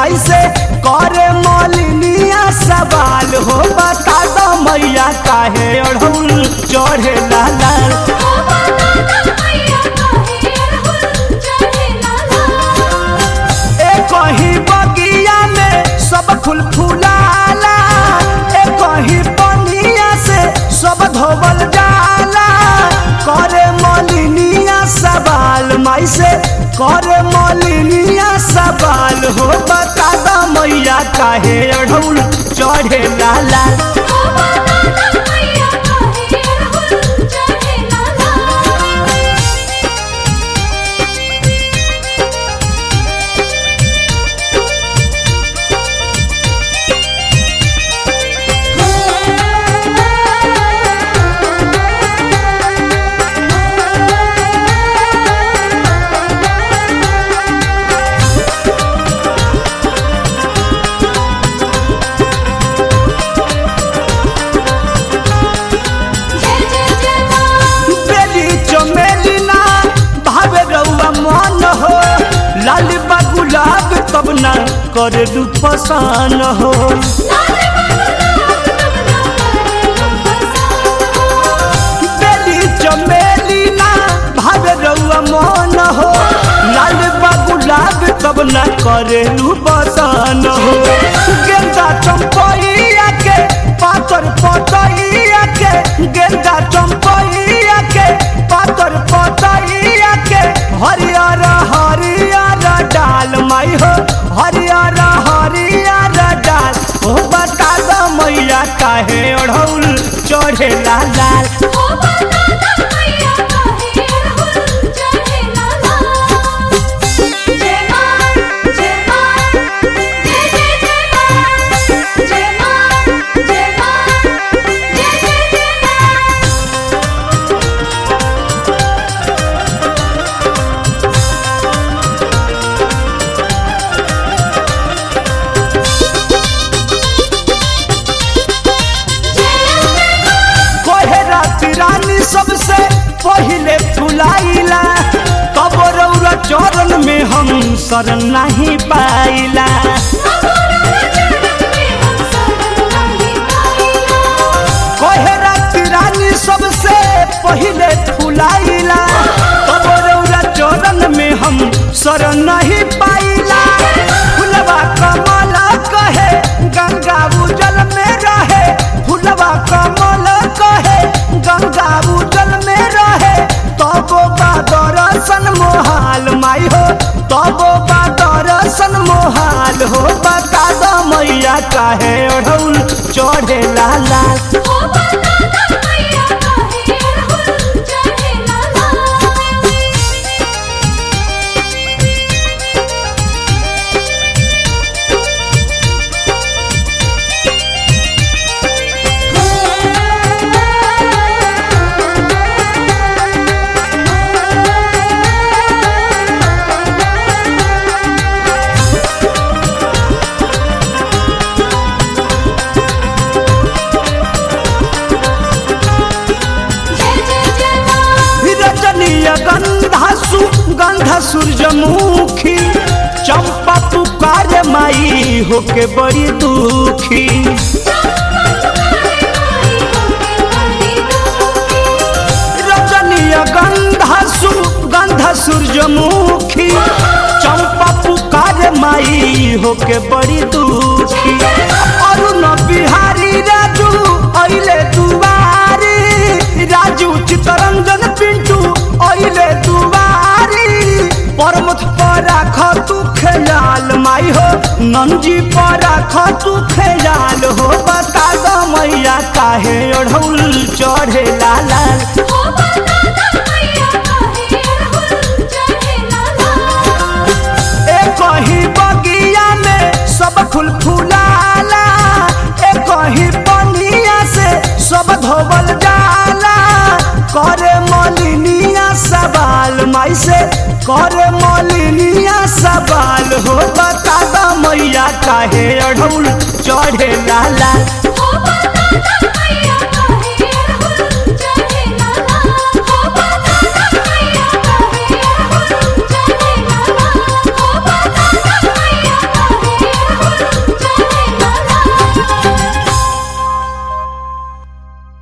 माई से करे मलिनिया सवाल हो बता दो मैया काहे अढ़ौल चढ़े लाल ए कहीं बगिया में सब फूल फुलाला ए कहीं बनिया से सब धोबल जाला करे मलिनिया सवाल माई से करे मलिनिया सवाल हो बता दो मैया काहे अढ़ौल चढ़े लाला बेली चमेली ना भावे रउआ मन हो लाल बा गुलाब तब ना करे दू पसान हो बेली चमेली ना भावे रउआ मन हो लाल बा गुलाब तब ना करे दू पसान हो गेंदा चंपैया के पातर पतैया के गेंदा चंपैया के पातर पतैया के हरियर हरियर डाल माई हो हरियर हरियर डाल ओ बता दो मैया काहे ओढ़ौल चढ़े लाल लाल कोहे राती रानी सबसे पहिले फुलाइला तब रौरा चरण में हम शरण नहीं पाइला कोहे राती रानी सबसे पहिले फुलाइला तब रौरा चरण में हम शरण नहीं पाइला फुलवा कमल कहे गंगा उजल में रहे फुलवा कमल कहे गंगा उजल में रहे तबो बा दर्शन मोहाल माई हो तबो बा दर्शन मोहाल हो बता दो मैया काहे ओढ़ौल चढ़े लाल लाल रजनीय गंधा सु गंध सूरजमुखी चंपा पुकार माई होके बड़ी दुखी रजनीय गंधा सु गंध सूरजमुखी चंपा पुकार माई होके बड़ी दुखी अरुण बिहारी राजू अइले दुआरी राजू चितरंजन पिंटू अइले दुआरी परमथ पर राख तू ख्याल माई हो नंजी पर राख तू ख्याल हो बता दो मैया काहे ओढ़ौल चढ़े लाल लाल ए कहीं बगिया में सब फूल फुलाला ए कहीं बनिया से सब धोबल जाला करे मलिनिया सवाल माई से करे मलिनिया सवाल हो बता दो मैया काहे अढ़ौल चढ़े लाल लाल Oh,